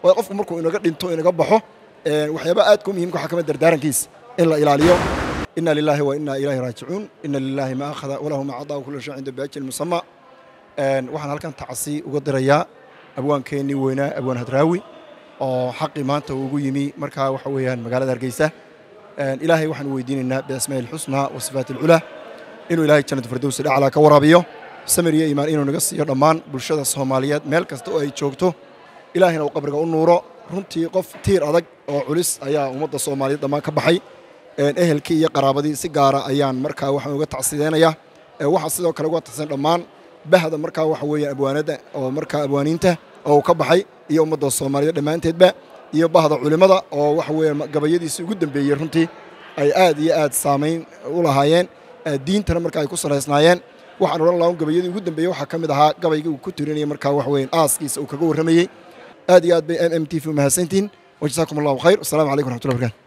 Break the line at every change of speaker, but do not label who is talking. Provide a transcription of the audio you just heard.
waayo qofku markuu inaga dhinto inaga baxo waxyaaba aadka u muhimka waxaa ka mid dardaarankiisa in la ilaaliyo ina lilaahi wa ina ilayhi raajicuun ina lilaahi ma akhada walahu ma cadaa kula shay cinda biajil musama waxaan halkan tacsi uga dirayaa abwaankeennii weynaa abwaan hadraawi oo xaqii maanta ugu yimi markaa waxa weeyaan magaalada hargeysa ilaahay waxaan weydiinaynaa biasmaa'i ilxusnaa wa sifaati alculaa inuu ilaahay jannatu firdowsi dhaclaa ka waraabiyo samir iyo iimaan inuu naga siiyo dhammaan bulshada soomaaliyeed meel kasta oo ay joogto ilaahayna uu qabriga u nuuro runtii qof tiir adag oo culis ayaa ummadda soomaaliyeed dhammaan ka baxay ehelkii iyo qaraabadii si gaara ayaan markaa waxaan uga tacsideynayaa waxaa sidoo kale uga tacsidan dhammaan bahda markaa waxa weeye abwaanada oo markaa abwaaniinta oo uu ka baxay iyo ummadda soomaaliyeed dhammaanteedba iyo bahda culimmada oo waxa weeye gabayadiisii ugu dambeeyey runtii ay aad iyo aad saamayn u lahaayeen diintana marka ay ku salaysnaayeen waxaan odhan lahaa gabayadii ugu dambeeyey waxaa ka mid ahaa gabaygii uu ku tirinayay markaa waxa weeye aaskiisa uu kaga warramayey aad iyo aad bay m m t v umahadsantihin wajazaakum allahu khayr wasalaamu calaykum raxmatullahi barkatu